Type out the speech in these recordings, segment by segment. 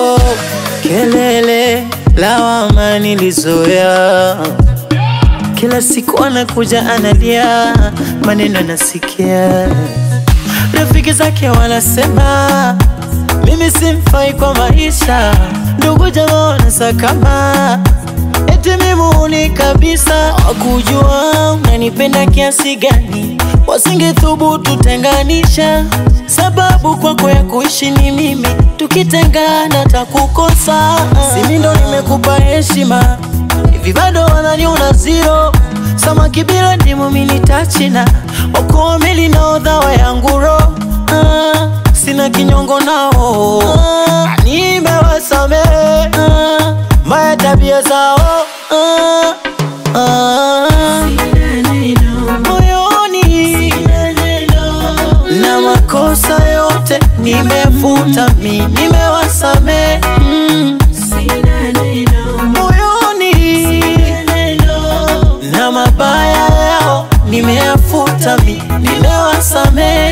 oh, kelele lawama nilizoea kila siku anakuja analia, maneno nasikia, rafiki zake wanasema mimi simfai kwa maisha, ndugu jamaa wanasakama eti mimi huni kabisa, wakujua unanipenda kiasi gani, wasingethubutu tenganisha, sababu kwako ya kuishi ni mimi, tukitengana takukosa. Simi ndo nimekupa heshima hivi bado wananiona zero samaki bila ndimu mini tachina okoa meli na odhawa yangu ro ah, sina kinyongo nao ah, nimewasamehe ah, maya tabia zao ah, ah, moyoni na makosa yote nimefuta mi nimewasamehe mm, moyoni na mabaya yao nimeyafuta mi nimewasamehe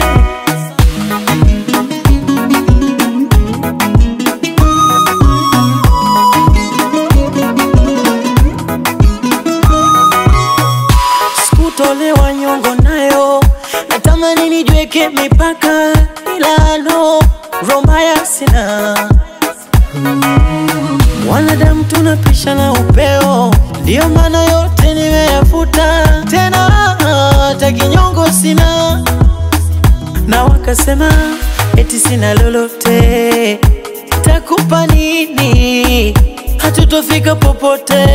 sikutolewa nyongo nayo natamani nijweke mipaka ila no romaya sina Wanadamu tunapisha na upeo, ndiyo maana yote nimeyafuta, tena hata kinyongo sina. Na wakasema eti sina lolote, takupa nini? Hatutofika popote.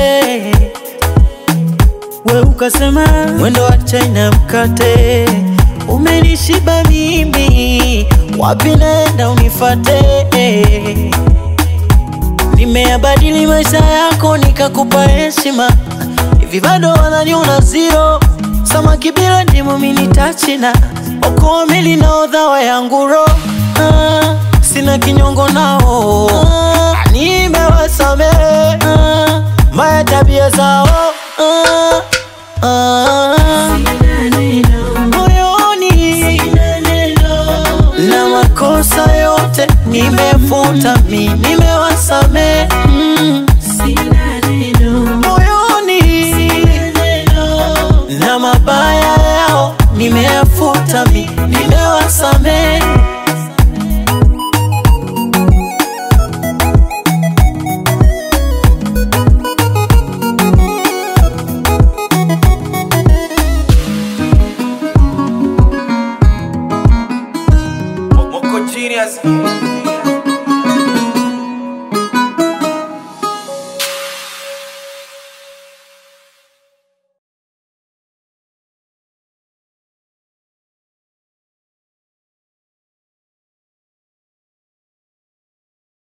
We ukasema mwendo wa China mkate umenishiba mimi, wapi naenda unifate? Nimeyabadili maisha yako nikakupa heshima, hivi bado wananiona zero. Samaki bila ndimu mini tachina, okoa meli na odhawa yangu ro ah, sina kinyongo nao ah, nimewasamehe ah, maya tabia zao ah, ah, moyoni na makosa yote nimefuta mi nimewasamehe mm, moyoni na mabaya yao nimeyafuta mi nimewasamehe Moko Genius